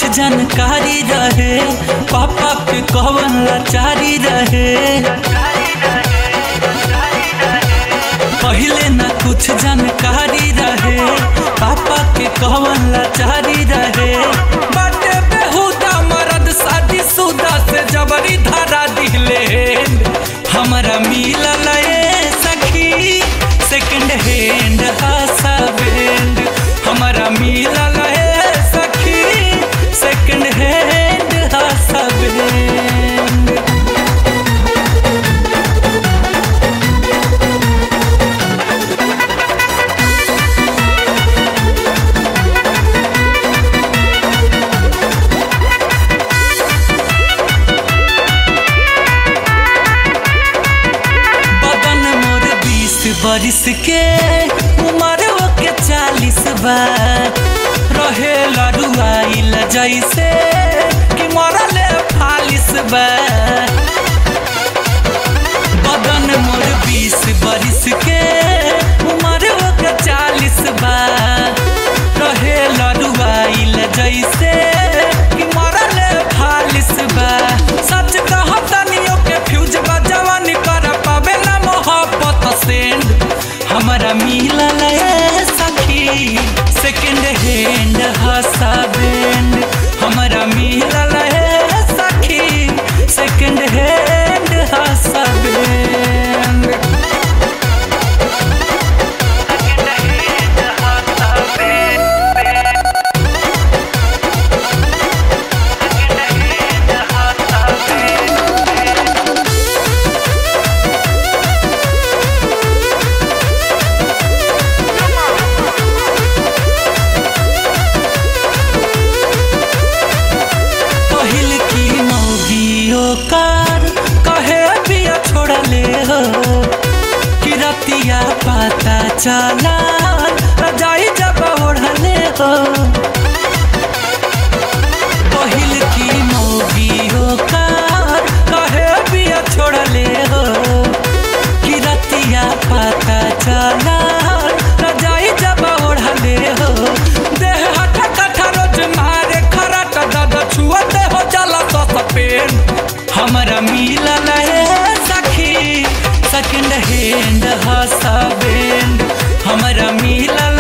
जानकारी रहे पापा के कवन लाचारी रहे पहले न कुछ जानकारी रहे पापा के कवन लाचारी रहे बाटे बेहुदा मरद शादी सुदा से जबरी धारा दिले हमरा मिलल ए सखी सेकंड हैंड हसबैंड हमरा मिलल ए सखी सेकंड हैंड हसबैंड बदन मोर बीस बरिस के उम्र के चालीस बा रहे लड़ुआइल जैसे कि मरले फालिस बा बदन मोर बीस बरिस के उम्र के चालीस बा रहे लड़ुआइल जैसे कि मरले फालिस बा सच कहतनियो के फ्यूज बा जवानी कर पावे ना मोहब्बत सेंड हमरा मिलल ए सखी सेकंड हैंड हसबैंड हमरा मिलल ए सखी सेकंड हैंड हसबैंड पहिल की मौगियो कार कहे बिया छोड़ले हो कि रतिया पता चला रजाई जब ओढ़ले हो पहिल की मौगियो कार कहे बिया छोड़ले हो कि रतिया पता चला रजाई जब ओढ़ले हो देह हटा कठा रोज मारे खराट दद छुअते हो जाला तो सपेन हमरा मिलल है सखी सेकंड हैंड हसबैंड हमरा मिलल